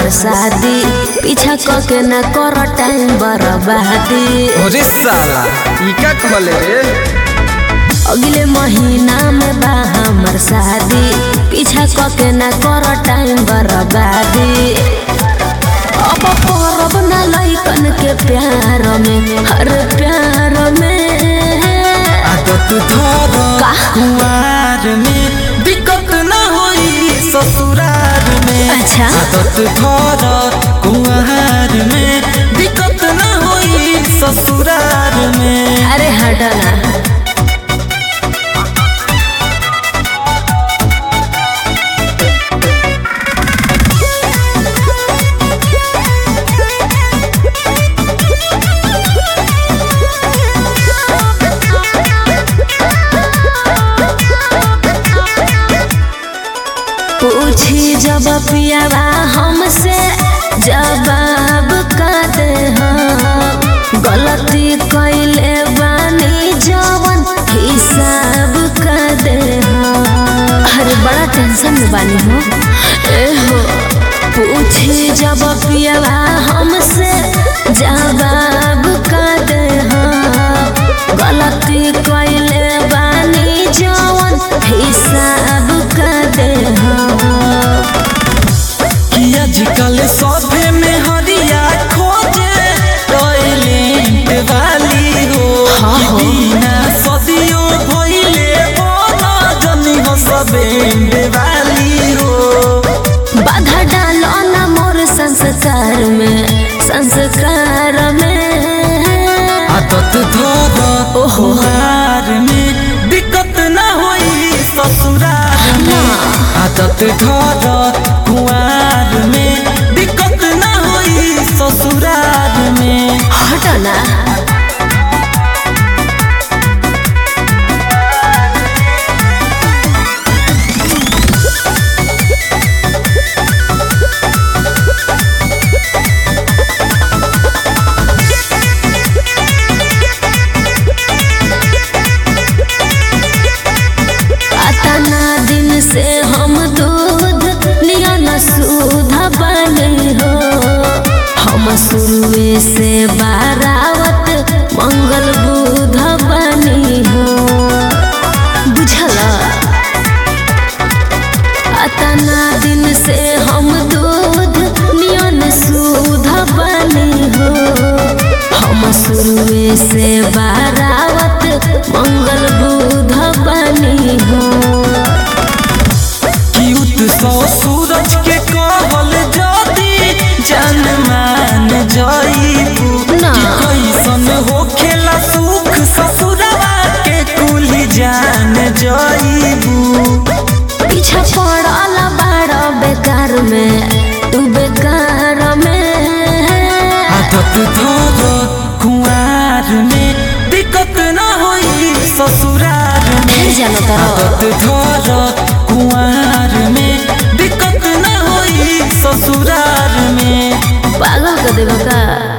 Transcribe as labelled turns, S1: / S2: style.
S1: शादी पीछा क के ना कर टाइम बर्बादी
S2: अरे साला ई का कहले रे
S1: अगले महीना में बा हमर शादी पीछा क के ना कर टाइम बर्बादी अब परब ना लइकन के प्यार में हर प्यार में
S2: आदत धर
S1: का?
S2: कुआर में दिक्कत ना होई ससुरार में
S1: अच्छा।
S2: आदत धर कुआर में दिक्कत ना होई ससुरार में
S1: अरे हटना पूछी जब पियावा हमसे जवाब का दे हम गलती कैले बानी जवन हिसाब का दे हम अरे बड़ा टेंशन में बानी हो ए हो पूछी जब पियावा हमसे जवाब का दे हम गलती कैले बानी जवन हिसाब का दे हम
S2: कि आजकल सभे में हरिया खोजे टॉयलेट वाली हो
S1: हाँ
S2: कि
S1: हो।
S2: बिना सदियों भइले बोला जनी हो सबेंड वाली हो
S1: बाधा डालो ना मोर संस्कार में संस्कार में
S2: आदत धर
S1: ओहो।
S2: ओहार में दिक्कत ना होई ससुरार में आदत धर कुआर में दिक्कत ना होई ससुरार में
S1: हटना अतना दिन से हम दूध नियन सूध बने हो हम शुरुए से बारावत मंगल बुध बनी हो बुझला अतना दिन से हम दूध नियन सूध बनी हो हम शुरुए से बारावत मंगल बुध बनी हो
S2: क्यूट सौ सूरज के कहल जदी जान मान जाइबू
S1: ना।
S2: कि कैसन हो खेला सुख ससुरवा के कुली जान जाइबू
S1: पीछे पड़ल बाड़ बेकार में तू बेकार में
S2: आदत धर कुआर में दिक्कत ना होई ससुरार में
S1: फिर जानो तारो।
S2: आदत धर कुआर में दिक्कत ना होई ससुरार में
S1: पागल कर देबो का